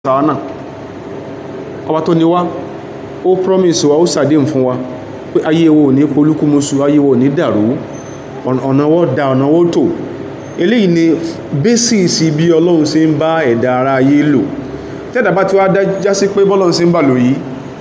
sàánà ọba tó ní wá ó promise wa ó sàdéhùn fún wa pé ayé wo ò ní polúkúmuṣu ayé wo ò ní dàrú ọ̀nà wọ́n da ọ̀nà wọ́n tò eléyìí ni bẹ́sìsì bí ọlọ́run ṣe ń bá ẹ̀dá ara ayé lò tẹ́dà bá ti wá já sí pé bọ́lọ́run ṣe ń bà lò yìí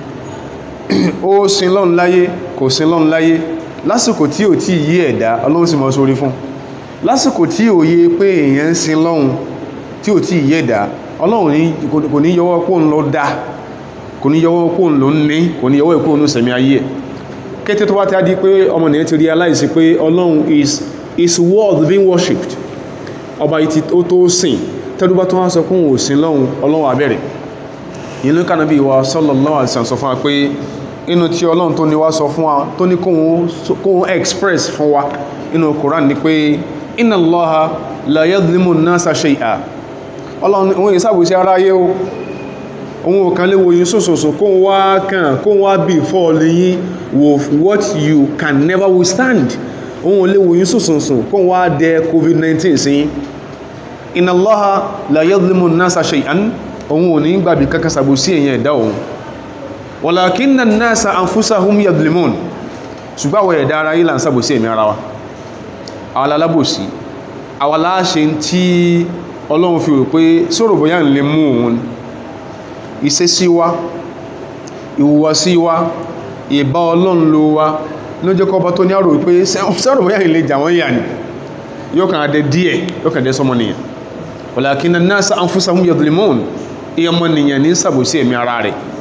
ó sin lọ́run láyé kò sin lọ́run láyé lásìkò tí ò tí yí ẹ̀dá ọlọ́run sì mọ́ sórí fún lásìkò tí ò yé pé èèyàn ń sin lọ́run tí ò tí yí ẹ̀dá ọlọ́run kò ní yọwọ́ pò ń lọ dá kò ní yọwọ́ pò ń lọ ní kò ní yọwọ́ pò ń sẹ̀mí ayé ẹ̀ kété tó wá tí a di pé ọmọ nìyẹn ti realize pé ọlọ́run is is worth being worshipped ọba yìí ó tó sìn tẹ́lúbá tó wá sọ fún òsìn lọ́hun ọlọ́run abẹ́rẹ̀ inú kànábí wa sallallahu alaihi wasallam sọ fún wa pé inú tí ọlọ́run tó ní wá sọ fún wa tó ní kóhun express fún wa inú Quran ni pé inna Allaha la yadhlimu an-nasa shay'a ọlọ́run òun ìsàbòsí aráyé o òun ò kan lè wòyìn sòsòsò kó wá kàn kó wá bí fọ́ọ̀lì yín with what you can never withstand òun ò lè wòyìn sòsòsò kó wá dẹ covid-19 sí inna Allaha la yadhlimu an-nasa shay'an òun ò ní gbàbí kankan sàbòsí èyàn ẹ̀dá òun walakinna an-nasa anfusahum yadhlimun ṣùgbọ́n àwọn ẹ̀dá ara yìí là ń sàbòsí èmì ara wa àwọn alábòsí àwọn aláṣẹ tí ọlọ́run fi rò pé sọ̀rọ̀ bóyá ń lè mú òun ìṣesí wa ìhùwàsí wa ìbá ọlọ́run ló wa ló jẹ́ kọ́ bá tó ní àrò pé sọ̀rọ̀ bóyá ń lè jà wọ́n yà ní yóò kàn adẹ díẹ̀ yóò kàn dẹ́ sọmọ nìyàn walakinna an-nasa anfusahum yadhlimun ìyọmọ nìyàn ní sàbòsí ẹ̀mí ara rẹ̀